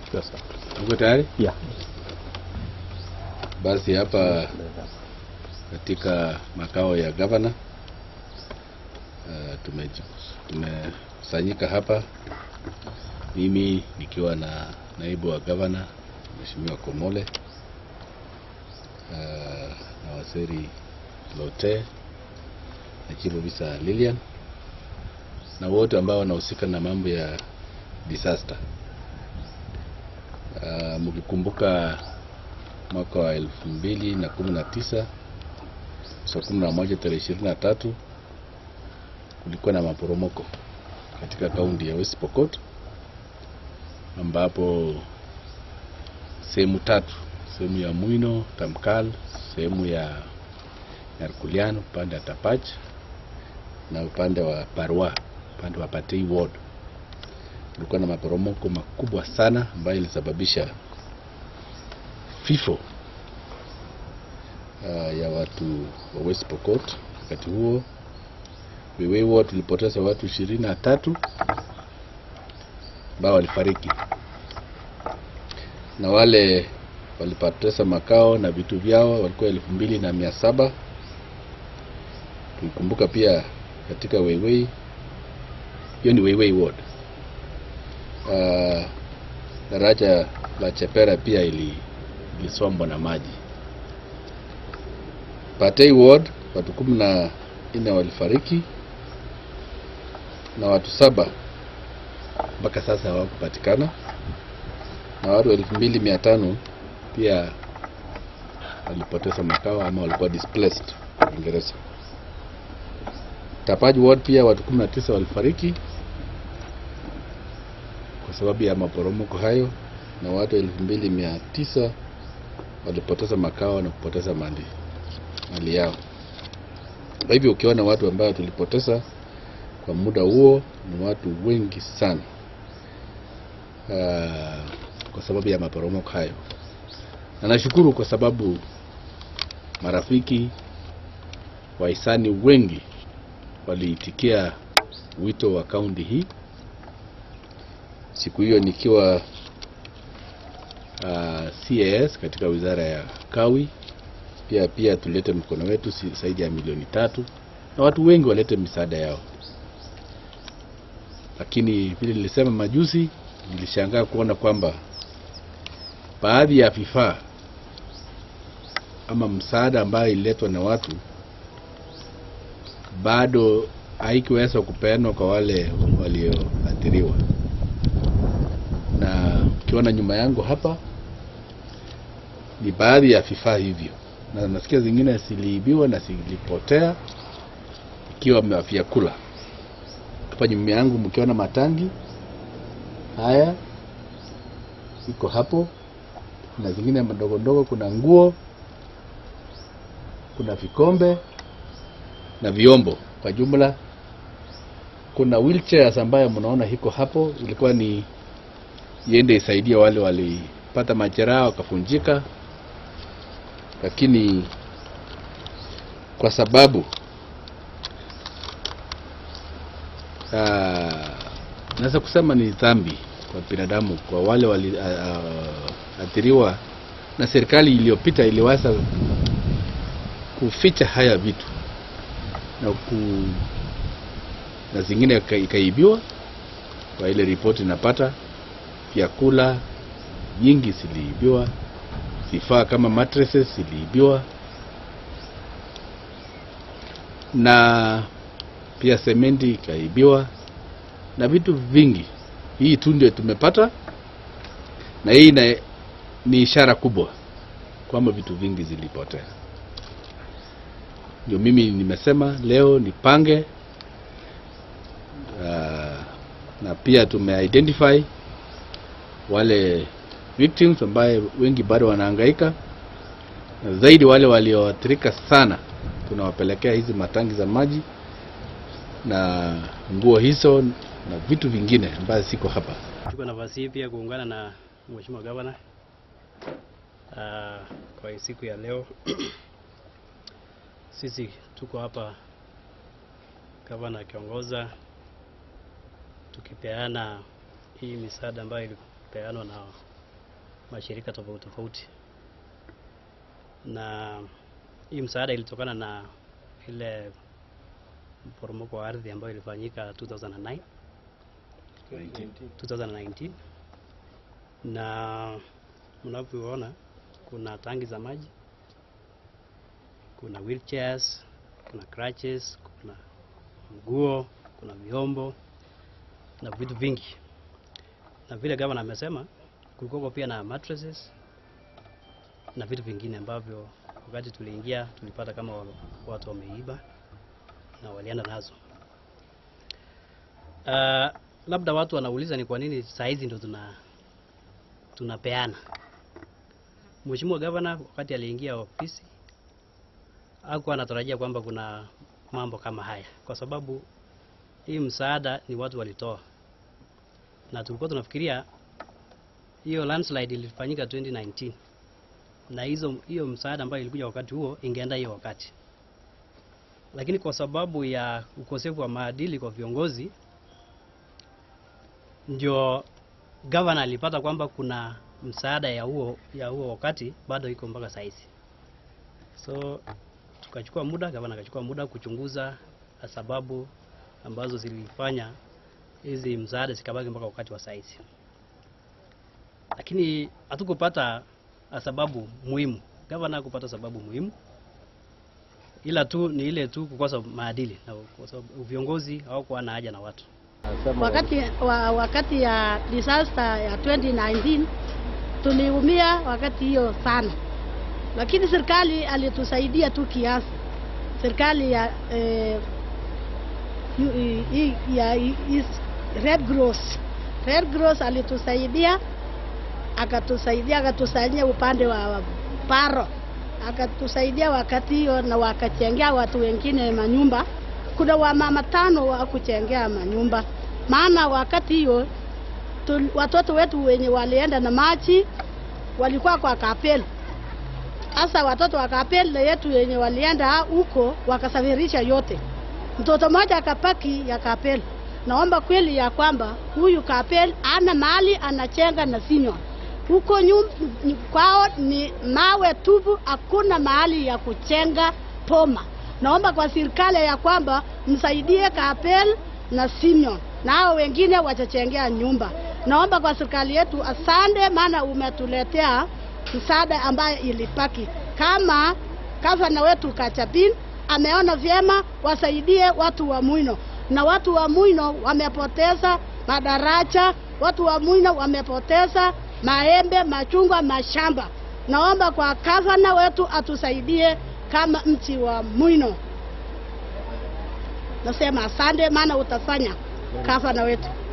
Uko tayari? Yeah. Basi hapa katika makao ya gavana uh, tumeji- tumekusanyika hapa, mimi nikiwa na naibu wa gavana Mheshimiwa Komole uh, na Waseri Lote na Chief Officer Lilian na wote ambao wanahusika na mambo ya disaster. Uh, mkikumbuka mwaka wa elfu mbili na kumi na tisa saa kumi na moja tarehe ishirini na tatu kulikuwa na maporomoko katika kaunti ya West Pokot ambapo sehemu tatu, sehemu ya Mwino, Tamkal, sehemu ya Nyarkulian upande wa Tapach na upande wa Parwa, upande wa Patei Ward kulikuwa na maporomoko makubwa sana ambayo ilisababisha vifo uh, ya watu wa West Pokot. Wakati huo Wiwei Ward tulipoteza watu ishirini na tatu ambao walifariki, na wale walipoteza makao na vitu vyao walikuwa elfu mbili na mia saba. Tukikumbuka pia katika Weiwei, hiyo ni Weiwei Ward uh, daraja la Chepera pia ili ilisombwa na maji. Patei Ward watu kumi na nne walifariki na watu saba mpaka sasa hawakupatikana na watu elfu mbili mia tano pia walipoteza makao ama walikuwa displaced Uingereza. Tapaji Ward pia watu kumi na tisa walifariki kwa sababu ya maporomoko hayo na watu elfu mbili mia tisa walipoteza makao na kupoteza mali mali yao. Kwa hivyo ukiona watu ambao tulipoteza kwa muda huo ni watu wengi sana uh, kwa sababu ya maporomoko hayo, na nashukuru kwa sababu marafiki wahisani wengi waliitikia wito wa kaunti hii siku hiyo nikiwa uh, CAS katika wizara ya kawi pia pia tulete mkono wetu si- zaidi ya milioni tatu na watu wengi walete misaada yao, lakini vile nilisema majuzi, nilishangaa kuona kwamba baadhi ya vifaa ama msaada ambayo ililetwa na watu bado haikuweza kupeanwa kwa wale walioathiriwa na ukiona nyuma yangu hapa ni baadhi ya vifaa hivyo, na nasikia zingine ziliibiwa na zilipotea, ikiwa vya vyakula. Hapa nyuma yangu mkiona matangi haya iko hapo, na zingine madogo ndogo, kuna nguo, kuna vikombe na vyombo. Kwa jumla kuna wheelchairs ambayo mnaona iko hapo, ilikuwa ni iende isaidie wale walipata majeraha wakafunjika, lakini kwa sababu ah, naweza kusema ni dhambi kwa binadamu, kwa wale waliathiriwa na serikali iliyopita iliweza kuficha haya vitu na ku, na zingine ika- ikaibiwa kwa ile ripoti napata vyakula nyingi ziliibiwa, vifaa kama mattresses ziliibiwa, na pia sementi ikaibiwa na vitu vingi. Hii tu ndio tumepata, na hii na, ni ishara kubwa kwamba vitu vingi zilipotea. Ndio mimi nimesema leo nipange uh, na pia tumeidentify wale victims ambaye wengi bado wanahangaika na zaidi wale walioathirika sana, tunawapelekea hizi matangi za maji na nguo hizo na vitu vingine ambayo siko hapa. Chukua nafasi hii pia kuungana na Mheshimiwa Gavana uh, kwa hii siku ya leo. Sisi tuko hapa, gavana akiongoza, tukipeana hii misaada ambayo ilipeanwa na mashirika tofauti tofauti, na hii msaada ilitokana na ile mporomoko wa ardhi ambayo ilifanyika 2009 2019 na mnavyoona kuna tangi za maji, kuna wheelchairs, kuna crutches, kuna nguo, kuna vyombo na vitu vingi, na vile gavana amesema kulikuwa pia na mattresses na vitu vingine ambavyo wakati tuliingia tulipata kama wa- watu wameiba na walienda nazo. Uh, labda watu wanauliza ni kwa nini saa hizi ndo tuna tunapeana. Mheshimiwa Gavana wakati aliingia ofisi hakuwa anatarajia kwamba kuna mambo kama haya, kwa sababu hii msaada ni watu walitoa, na tulikuwa tunafikiria hiyo landslide ilifanyika 2019 na hizo hiyo msaada ambayo ilikuja wakati huo ingeenda hiyo wakati, lakini kwa sababu ya ukosefu wa maadili kwa viongozi ndio gavana alipata kwamba kuna msaada ya huo ya huo wakati bado iko mpaka saizi. So tukachukua muda, gavana akachukua muda kuchunguza sababu ambazo zilifanya hizi msaada zikabaki mpaka wakati wa saizi, lakini hatukupata sababu muhimu. Gavana hakupata sababu muhimu, ila tu ni ile tu kukosa maadili, na kwa sababu viongozi hawakuwa na haja na watu. Wakati wa, wakati ya disaster ya 2019 tuliumia wakati hiyo sana, lakini serikali alitusaidia tu kiasi. Serikali ya eh, yu- i- i- ya i- is- Red Cross Red Cross alitusaidia akatusaidia akatusaidia upande wa wa paro akatusaidia wakati hiyo, na wakachengea watu wengine manyumba. Kuna wamama tano wa kuchengea manyumba, maana wakati hiyo tul- watoto wetu wenye walienda na maji walikuwa kwa kapel. Sasa watoto wa kapel yetu wenye walienda huko wakasafirisha yote, mtoto mmoja akapaki ya kapel. Naomba kweli ya kwamba huyu kapel ana mali anachenga na sinywa huko nyum, ny- kwao ni mawe tupu, hakuna mahali ya kuchenga poma. Naomba kwa serikali ya kwamba msaidie Kapel na Simeon na hao wengine wachachengea nyumba. Naomba kwa serikali yetu, asante, maana umetuletea msaada ambayo ilipaki. Kama gavana wetu Kachapin ameona vyema, wasaidie watu wa Mwino, na watu wa Mwino wamepoteza madaraja, watu wa Mwino wamepoteza maembe, machungwa, mashamba. Naomba kwa gavana wetu atusaidie kama mchi wa Mwino. Nasema asante, maana utafanya gavana wetu.